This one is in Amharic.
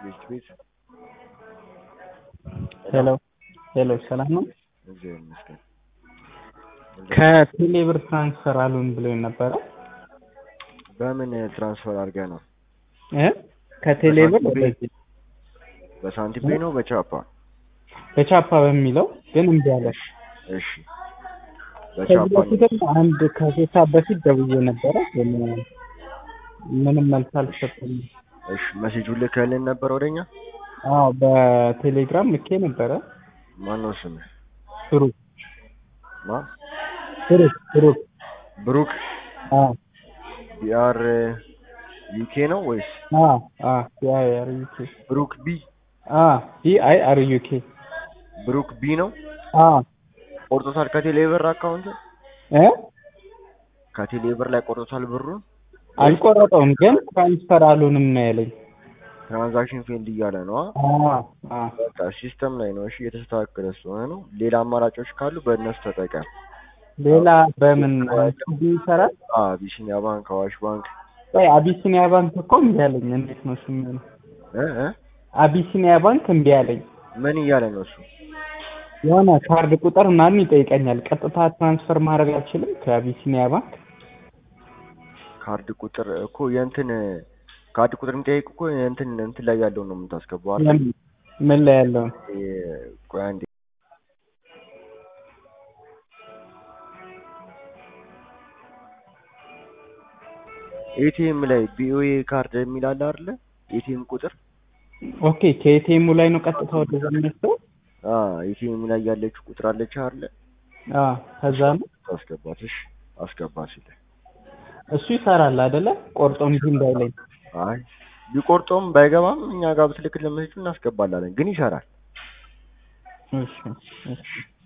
ቤት ቤት ሄሎ ሄሎ፣ ሰላም ነው? እግዚአብሔር ይመስገን። ከቴሌ ብር ትራንስፈር አሉን ብሎ ነበረ በምን ትራንስፈር አድርገህ ነው? እ ከቴሌ ብር በሳንቲም ፔይ? ወደዚህ በሳንቲም ፔይ ነው በቻፓ? በቻፓ በሚለው ግን እምቢ አለ። እሺ ከዚህ በቻፓ ነው። በፊትም አንድ ከሶስት ሰዓት በፊት ደውዬ ነበረ ግን ምንም መልስ አልተሰጠኝም። እሺ መሴጁን ልከህልን ነበር ወደኛ? አዎ በቴሌግራም ልኬ ነበረ። ማን ነው ስምህ? ብሩክ ማ? ብሩክ ብሩክ ብሩክ አዎ ቢአር ዩኬ ነው ወይስ አዎ አዎ ቢ አይ አር ዩ ኬ ብሩክ ቢ? አዎ ቢ አይ አር ዩ ኬ ብሩክ ቢ ነው? አዎ ቆርጦታል ከቴሌ ብር አካውንት? እ ከቴሌ ብር ላይ ቆርጦታል ብሩን? አልቆረጠውም ግን ትራንስፈር አሉንም ነው ያለኝ። ትራንዛክሽን ፌልድ እያለ ነው። አዎ አዎ በቃ ሲስተም ላይ ነው። እሺ እየተስተካከለ ስለሆነ ነው። ሌላ አማራጮች ካሉ በእነሱ ተጠቀም። ሌላ በምን ቲቪ ይሰራል? አ አቢሲኒያ ባንክ፣ አዋሽ ባንክ ቆይ አቢሲኒያ ባንክ እኮ እምቢ አለኝ። እንዴት ነው እሱ የሚሆነው? እ እ አቢሲኒያ ባንክ እምቢ አለኝ። ምን እያለ ነው እሱ? የሆነ ካርድ ቁጥር ምናምን ይጠይቀኛል። ቀጥታ ትራንስፈር ማድረግ አልችልም ከአቢሲኒያ ባንክ። ካርድ ቁጥር እኮ የእንትን ካርድ ቁጥር የሚጠይቅ እኮ የእንትን እንትን ላይ ያለውን ነው የምታስገባው አይደል? የምን- ምን ላይ ያለውን የ- ቆይ አንዴ ኤቲኤም ላይ ቢኦኤ ካርድ የሚል አለ አይደለ? ኤቲኤም ቁጥር ኦኬ፣ ከኤቲኤሙ ላይ ነው ቀጥታ ወደዛ የሚወስደው? አ ኤቲኤም ላይ ያለችው ቁጥር አለች አይደለ? አዎ፣ ከዛ ነው አስገባት። እሺ አስገባት ሲል እሱ ይሰራል አይደለ? ቆርጦ እንጂ እንዳይለኝ። አይ ቢቆርጦም ባይገባም እኛ ጋር ብትልክልን መሴጁ እናስገባላለን፣ ግን ይሰራል። እሺ እሺ